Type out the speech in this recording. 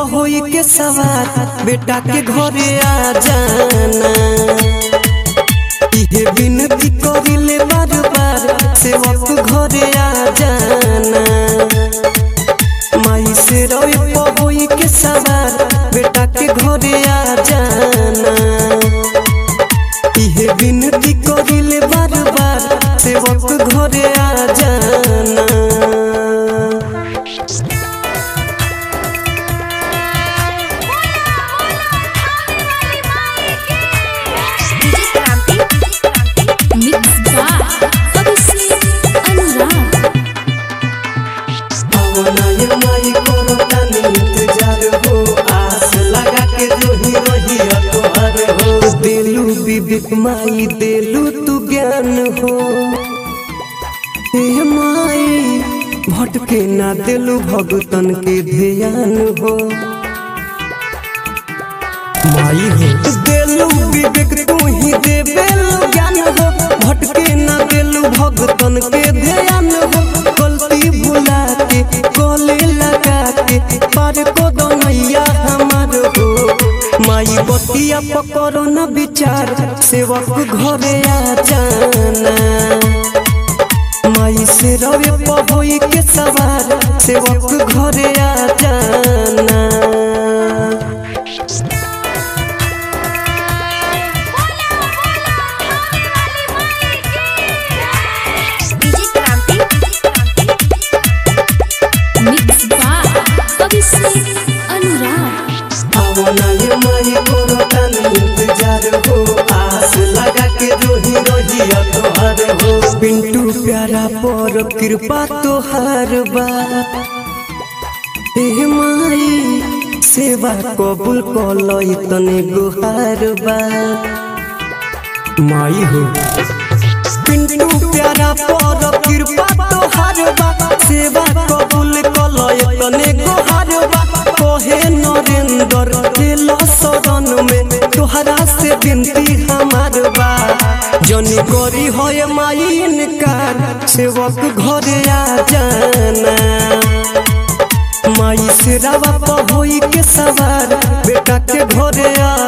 होई के सवार बेटा के घरे आ जाना इहे विनती करिले बार बार सेवक घरे आ जाना माई से रोई होई के सवार बेटा के घरे आ जाना इहे विनती करिले बार बार सेवक घरे आ जाना DJ Kranti mix by Abhishek Anurag भावनाए माई करो तनी इंतजार हो आस लगा के जो ही रही तोहर हो देलू विवेक माई देलू तू ज्ञान हो हे माई भटके ना देलू भगतन के ध्यान हो माई हो देलू विवेक तू ही देबेलू ज्ञान हो भटके ना देलू भगतन के ध्यान हो गलती भुला के गले लगा के पार को दो नैया हमार हो माई बतिया पकड़ो न विचार सेवक घरे आ जाना माई से रवे पहोई के सवार सेवक घरे आ जाना DJ Kranti mix by Abhishek Anurag भावनाए माई करो तनी इंतजार हो आस लगा के रोही रोही तोहर हो पिंटू प्यारा पर कृपा तोहार बा हे माई सेवा कबूल कलई तने गुहार बा माई हो पिंटू प्यारा पर कृपा तोहार बा सेवा कबूल कलय तने गोहार बा कहे नरेंद्र दिल सदन में तोहरा से विनती हमार बा जनी करी होय माई इनकार सेवक घरे आ जाना माई से रवा होई के सवार बेटा के घरे आ